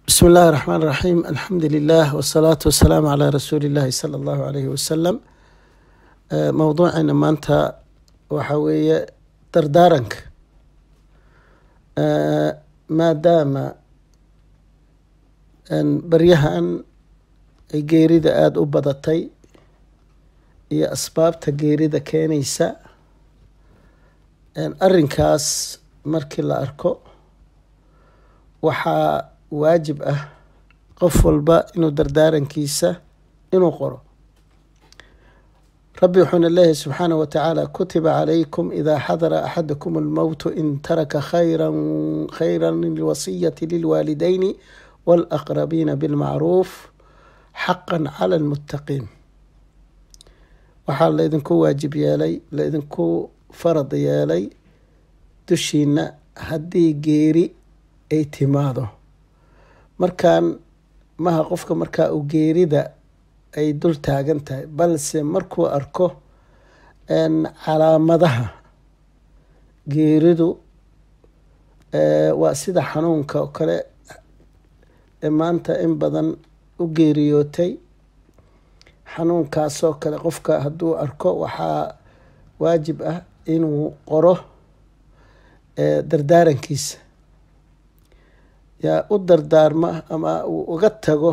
بسم الله الرحمن الرحيم الحمد لله والصلاة والسلام على رسول الله صلى الله عليه وسلم موضوعنا maanta waxa weeye dardaaranka maadaama baryahan ay geerida aada u badatay iyo asbaabta geerida keenaysa arinkaas markii la arko waxaa waajib ah qof walba inuu dardaarankiisa inuu qoro rabbi wuxuuna leeyahay subxaanaه wa tacaala kutiba calaykum ida xadara axadakum اlmowtu in taraka khayra khayra lilwasiyati lilwaalidayni wاlaqrabiina bilmacruuf xaqa cala اlmuttaqiin waxaa laydinku waajib yeelay laydinku farad yeelay dushiina haddii geeri ay timaado markaan maha qofka markaa uu geerida ay dul taagan tahay balse markuu arko calaamadaha geeridu waa sida xanuunka oo kale maanta in badan u geeriyootay xanuunkaasoo kale qofka hadduu arko waxaa waajib ah inuu qoro dardaarankiisa yaa u dardaarma ama uu uga tago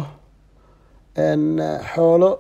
xoolo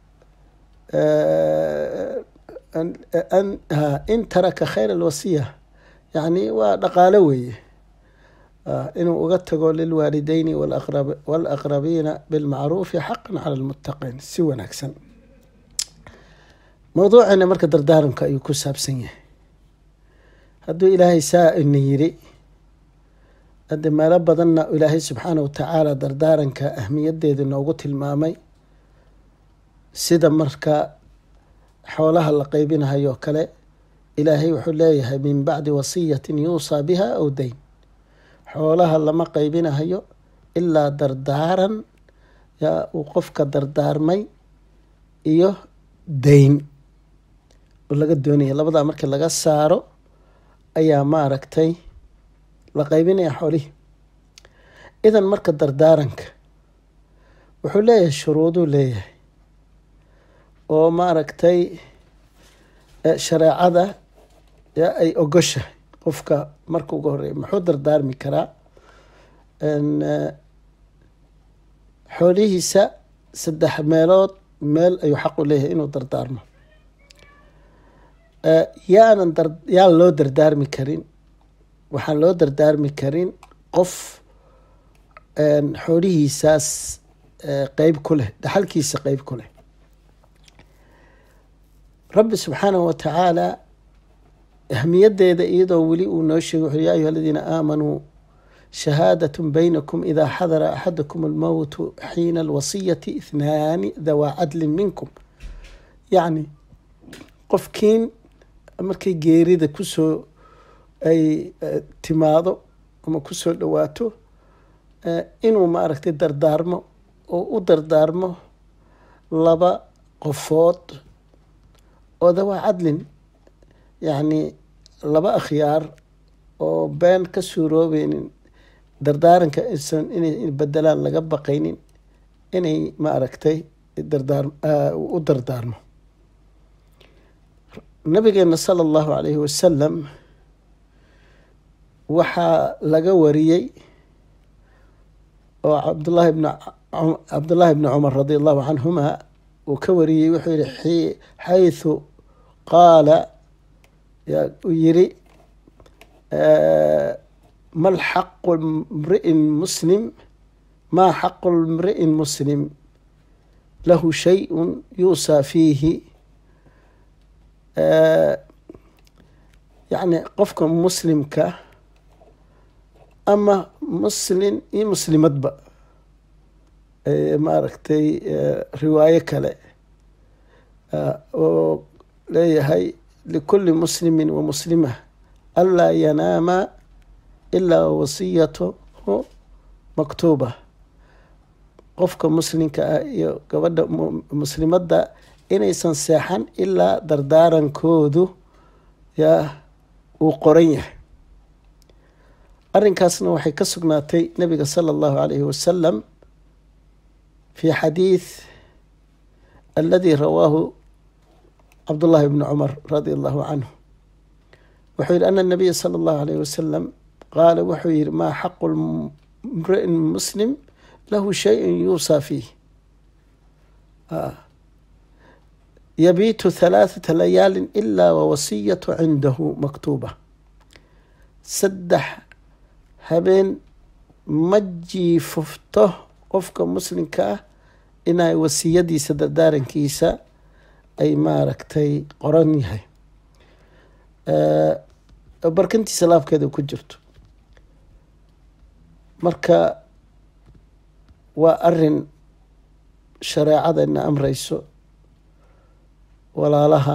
in taraka khayr alwasiya yacni waa dhaqaalo weeye inuu uga tago lilwaalideyni waalaqrabiina bilmacruufi xaqan cala lmuttaqiin si wanaagsan mowduuceena marka dardaaranka ayuu ku saabsan yahay hadduu ilaahay saa ina yiri hadde meelo badanna ilaahay subxaana wa tacaala dardaaranka ahmiyadeeda noogu tilmaamay sida marka xoolaha la qeybinahayo kale ilaahay wuxuu leeyahay min bacdi wasiyatin yuusaa biha aw dayn xoolaha lama qeybinahayo ilaa dardaaran yaa uu qofka dardaarmay iyo dayn oo laga doonaya labadaa markii laga saaro ayaa maaragtay la qaybinaya xoolihii idan marka dardaaranka wuxuu leeyahay shuruuduu leeyahay oo maaragtay shareecada ay ogoshahay qofka marka ugu horeeya muxuu dardaarmi karaa xoolihiisa saddex meelood meel ayuu xaq u leeyahay inuu dardaarmo yaanan yaan loo dardaarmi karin waxaan loo dardaarmi karin qof xoolihiisaas qeyb ku leh dhaxalkiisa qeyb ku leh rabbi subxaanahu wa tacaala ahmiyadeeda iyadoo weli uu noo sheegay wuxuu ya ayuha aladiina aamanuu shahaadat baynakum idaa xadara axadakum almowtu xiina alwasiyati ithnaani dawaa cadlin minkum yacni qofkiin markay geerida kusoo ay timaado ama kusoo dhawaato inuu maaragtay dardaarmo oo u dardaarmo laba qofood oo dawaa cadlin yacni laba akhyaar oo been ka suuroobeynin dardaaranka isan inay bedelaan laga baqaynin inay maaragtay dardaar u dardaarmo nabigeena sala allahu calayhi wasalam waxaa laga wariyey oo cabdullahi bn cabdullaahi bni cumar radi allahu canhuma uu ka wariyey wuxuu yihi xayثu qaala uu yiri ma xaqu mri'in muslim maa xaqu mri'in muslim lahu shayءu yuusaa fiihi yacni qofka muslimka ama muslin iyo muslimadba maaragtay riwaayo kale oo leeyahay likuli muslimi wa muslima anlaa yanaama ilaa wasiyatuhu maktuuba qofka muslimka ah iyo gabadha muslimadda inaysan seexan ilaa dardaarankoodu yaa uu qoran yahay arrinkaasna waxay ka sugnaatay nabiga sala allahu alayhi wasalam fi xadiid aladi rawaahu cabdullahi bni cumar radia allahu canhu wuxuu yihi ana nabiya sala allahu alayh wasalam qaala wuxuu yihi maa xaqu mri'in muslim lahu shayun yuusaa fiih yabiitu halaathata layaalin ilaa wawasiyatu cindahu maktuuba saddex habeen ma jiifufto qofka muslimka ah inay wasiyadiisa dardaarankiisa ay maaragtay qoran yahay barkantiisa laabkeeda ku jirto marka waa arin shareecadana amreyso walaalaha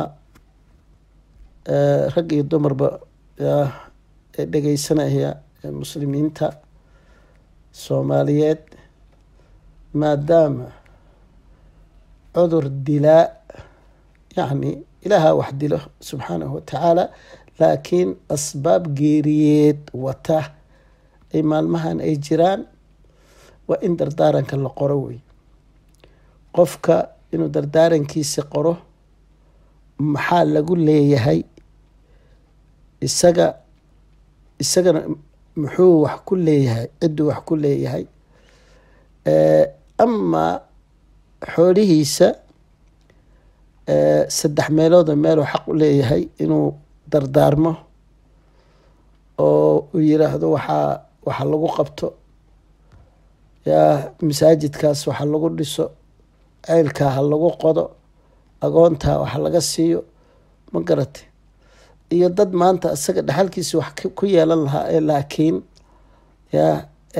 rag iyo dumarba ee dhegeysanaya ee muslimiinta soomaaliyeed maadaama cudur dilaa yacni ilaaha wax dilo subxaanahu watacaala laakiin asbaab geeriyeed wata ay maalmahan ay jiraan waa in dardaaranka la qoro wey qofka inuu dardaarankiisi qoro maxaa lagu leeyahay isaga isagana muxuu wax ku leeyahay cidduu wax ku leeyahay amaa xoolihiisa saddex meelooda meeluu xaq u leeyahay inuu dardaarmo oo uu yiraahdo waxaa waxa lagu qabto yaa masaajidkaas waxa lagu dhiso ceylkaa ha lagu qodo agoontaa waxa laga siiyo ma garatay iyo dad maanta isaga dhexalkiisa wax ku yeelan lahaa ee laakiin yaa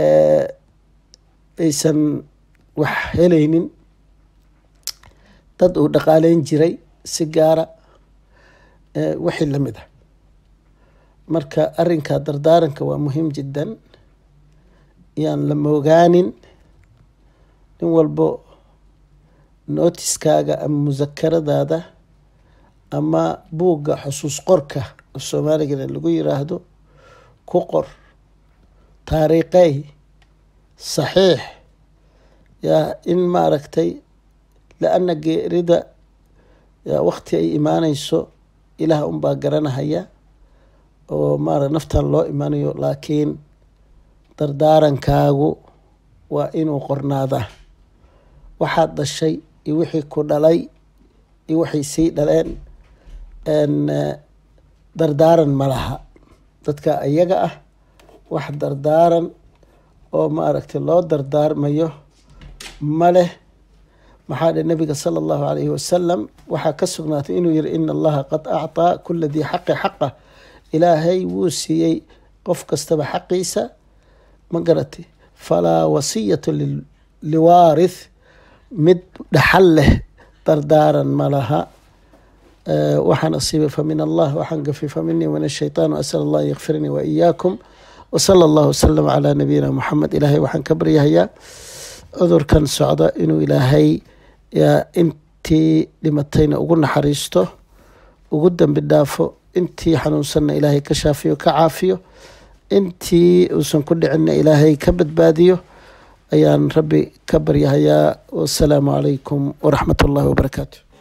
aysan wax helaynin dad uu dhaqaaleyn jiray si gaara wixii lamid ah marka arinka dardaaranka waa muhiim jiddan yaan la moogaanin nin walbo nootiskaaga ama musakaradaada ama buugga xusuus qorka oo soomaaligana lagu yiraahdo ku qor taariiqey saxiix yaa in maaragtay la-ana geerida yaa wakti ay imaaneyso ilaah unbaa garanahaya oo maara naftan loo imaanayo laakiin dardaarankaagu waa inuu qornaadaa waxaad dhashay iyo wixii ku dhalay iyo waxay sii dhaleen dardaaran ma laha dadka iyaga ah wax dardaaran oo maaragtay loo dardaarmayo ma leh maxaa dhe nabiga sala allahu alayhi wasalam waxaa ka sugnaatay inuu yihi ina allaha qad acطaa kula dii xaqi xaqa ilaahay wuu siiyey qof kastaba xaqiisa ma garatay falaa wasiyata liwaarith mid dhaxal leh dardaaran ma laha waxaan asiibay famin allah waxaan gafay faminii min ashaytaan asal allah an yakfiranii waiyaakum wasala allahu wasalam calaa nabiyina muxamed ilaahay waxaan ka baryahayaa cudurkan socda inuu ilaahay intii dhimatayna ugu naxariisto ugu dambi dhaafo intii xanuunsanna ilaahay ka shaafiyo ka caafiyo intii uusan ku dhicinna ilaahay ka badbaadiyo ayaan rabbi ka baryahayaa wasalaamu calaykum waraxmat ullahi wabarakaatu